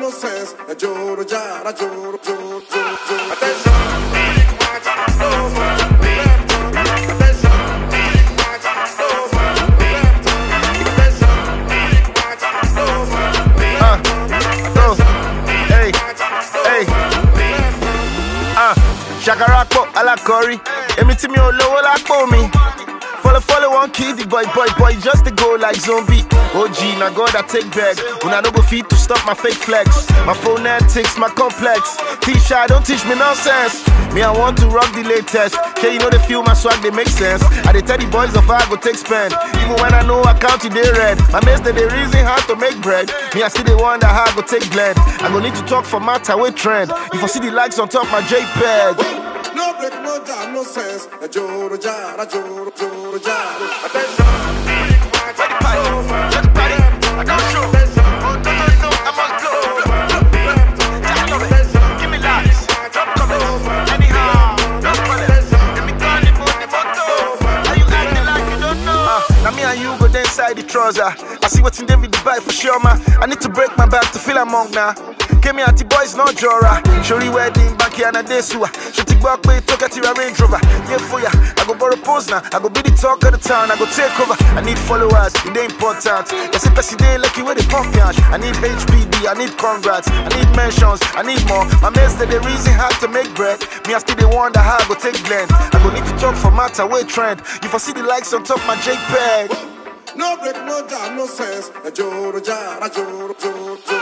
no sense. A joro jara joro joro joro joro. Attention, big match over. Left on. Attention, big match over. Left on. Attention, big match over. Left on. Oh, hey, hey, ah, Shakarapo alakori, èmi tí mi ò lówó lápò mi. Follow, follow, one kid, the boy, boy, boy, just to go like zombie. OG, now God, I take back. When I no go feet to stop my fake flex. My phonetics, my complex. T-shirt, don't teach me nonsense. Me, I want to rock the latest. Okay, you know they feel my swag, they make sense. I they tell the boys of I go take spend. Even when I know I count it, they red. My mates, they, they reason how to make bread. Me, I see they wonder how I go take blend. I go need to talk for matter with trend. If I see the likes on top my JPEG. No break, no jam, no sense. A joro jara joro joro jara. Attention, big match over. Left on. Attention, Now me and you go there inside the trouser. I see what's in David Dubai for sure, man. I need to break my back to feel among now. Came me the boys, no jora. Shori wedding, back here and a day sewer. She take back pay, talk at your Range Rover. Yeah, for ya. I go borrow pose now. I go be the talk of the town. I go take over. I need followers, it ain't important. Yes, if I day lucky where they pump yash. I need HPD, I need congrats. I need mentions, I need more. My mates, they the reason how to make bread. Me, I still they wonder how I go take blend. I go need to talk for matter, way trend. If I see the likes on top my JPEG. No break, no jam, no sense. A joro jara joro joro joro.